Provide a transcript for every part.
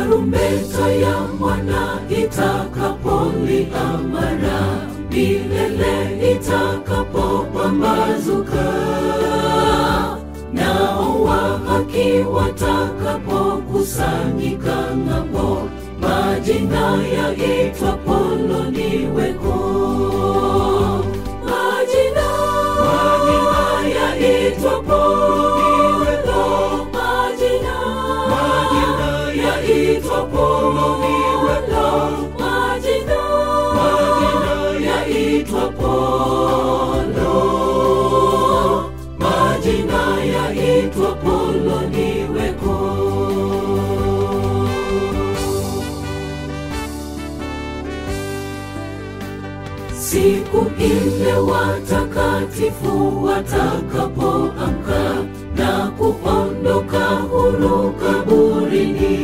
tarumbeta ya mwana itakapolia mara milele itakapopambazuka nao wa haki watakapokusanyika ng'ambo majina yaitwapo loniweko majina majina yaitwapo loniweko majina majina yaitwapo loniweko majina majina yaitwapo lo majina yaitwapo loniweko siku ile watakatifu watakapoamka na kuondoka huru kaburini,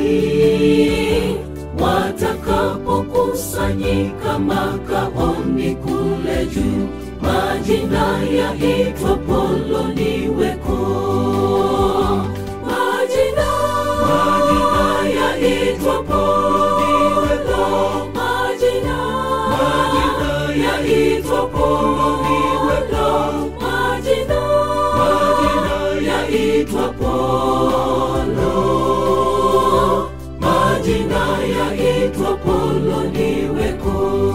watakapokusanyika makaoni kule juu, majina yaitwapo loniweko majina majina yaitwapo loniweko majina majina yaitwapo loniweko majina majina yaitwapo lo majina yaitwapo loniweko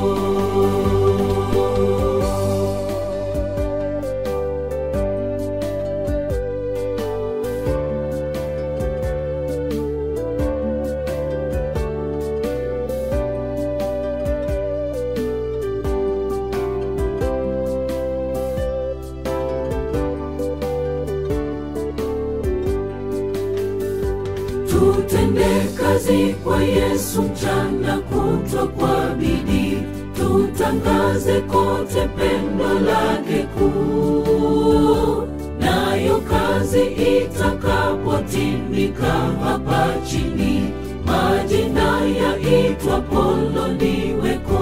tutende kazi kwa Yesu mchana kutwa kwa bidii, tutangaze kote pendo lake kuu, nayo kazi itakapotimika hapa chini, majina yaitwapo loniweko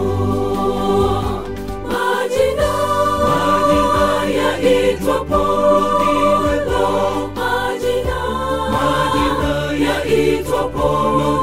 majina majina yaitwapo loniweko majina majina yaitwapo